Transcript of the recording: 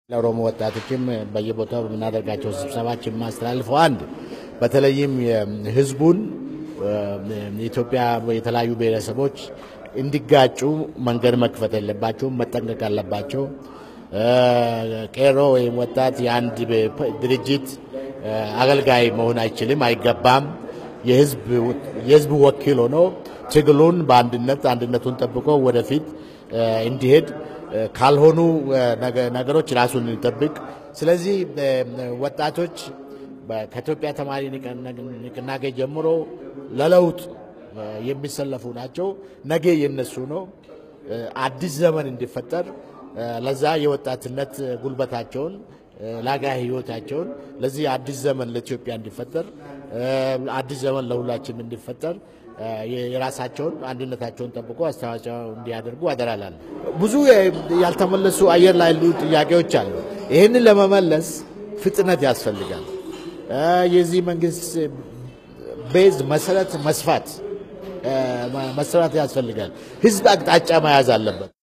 ለኦሮሞ ወጣቶችም በየቦታው በምናደርጋቸው ስብሰባዎች የማስተላልፈው አንድ በተለይም ህዝቡን የኢትዮጵያ የተለያዩ ብሔረሰቦች እንዲጋጩ መንገድ መክፈት የለባቸውም፣ መጠንቀቅ አለባቸው። ቄሮ ወይም ወጣት የአንድ ድርጅት አገልጋይ መሆን አይችልም፣ አይገባም። የህዝብ ወኪል ሆኖ ትግሉን በአንድነት አንድነቱን ጠብቆ ወደፊት እንዲሄድ ካልሆኑ ነገሮች ራሱን እንጠብቅ። ስለዚህ ወጣቶች ከኢትዮጵያ ተማሪ ንቅናቄ ጀምሮ ለለውጥ የሚሰለፉ ናቸው። ነገ የነሱ ነው። አዲስ ዘመን እንዲፈጠር ለዛ የወጣትነት ጉልበታቸውን ላጋ ህይወታቸውን ለዚህ አዲስ ዘመን ለኢትዮጵያ እንዲፈጠር አዲስ ዘመን ለሁላችን እንዲፈጠር የራሳቸውን አንድነታቸውን ጠብቆ አስተዋጽኦ እንዲያደርጉ አደራላል። ብዙ ያልተመለሱ አየር ላይ ያሉ ጥያቄዎች አሉ። ይህንን ለመመለስ ፍጥነት ያስፈልጋል። የዚህ መንግስት ቤዝ መሰረት መስፋት መሰራት ያስፈልጋል። ህዝብ አቅጣጫ መያዝ አለበት።